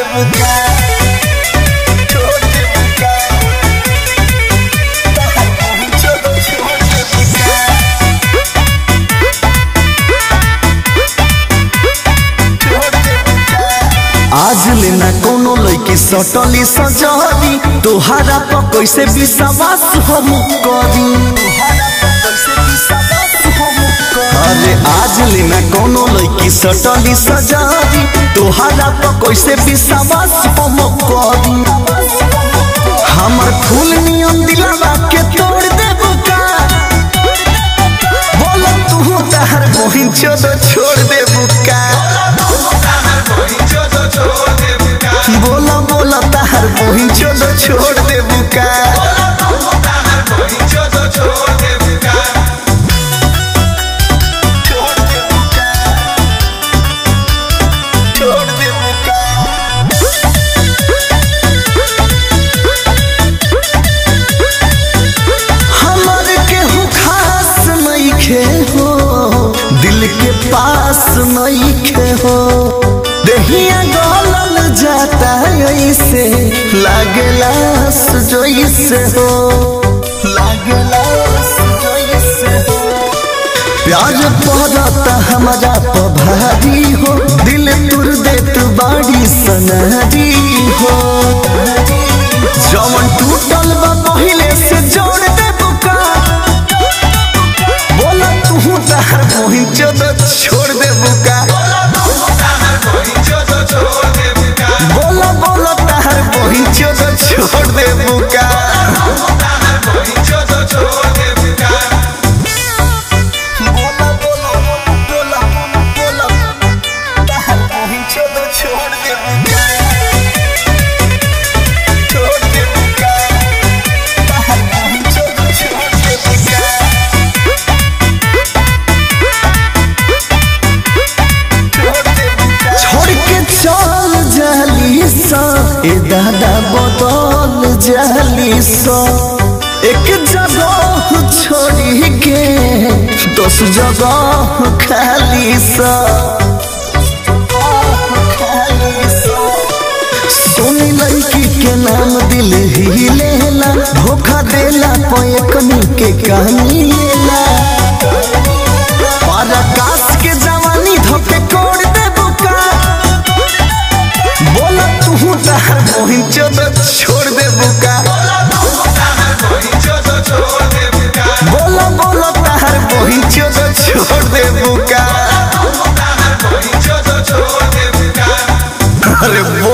बुका छोड़ दे बुका तहर पहुँचो तो छोड़ दे बुका छोड़ दे बुका आज लेना कोनो लड़की सटली सजरी तोहारा पर कैसे विश्वास हम करी अरे आज लेना कोनो लड़की सटली सजरी तोहारा पर कैसे विश्वास हम करी हमर फूल नियम दिलावा के तोड़ दे बुका बोलो तू तहर बहिन चोदो छोड़ दे बुका बोला बोला तहर बहिन चोदो छोड़ दे बुका छोड़ दे बुका छोड़ दे बुका हमर केहू खास नइखे हो दिल के पास नइखे हो देहिया गलल जाता ऐसे लागेला सुजोइसे हो लागेला सुजोइसे हो प्यार पड़ता हमारा पभारी हो दिल तुर देत बाड़ी सनारी हो जवन टूटल बा पहिले से जोड़ दे बुका बोला तू तहर मोहिन चोद छोड़ दे बुका बोला बोला तहर मोहिन चोद छोड़ दे बुका बोला बोला बोला बोला तहर पहुँचो तो छोड़ दे बुका छोड़ दे बुका तहर पहुँचो तो छोड़ दे बुका छोड़ दे बुका छोड़ के चल जाली सा ए दादा बदल जाली सा एक जगह छोड़ी के दस जगह खाली सा सोनी लड़की के नाम दिल ही लेला धोखा देला पैकनी के कहानी लेला पराकाश के जवानी धोके कोड़ दे बुका बोला तू तहर मोहिन चोद छोड़ दे बुका बोला बोला तहर मोहिन चोद छोड़ दे बुका अरे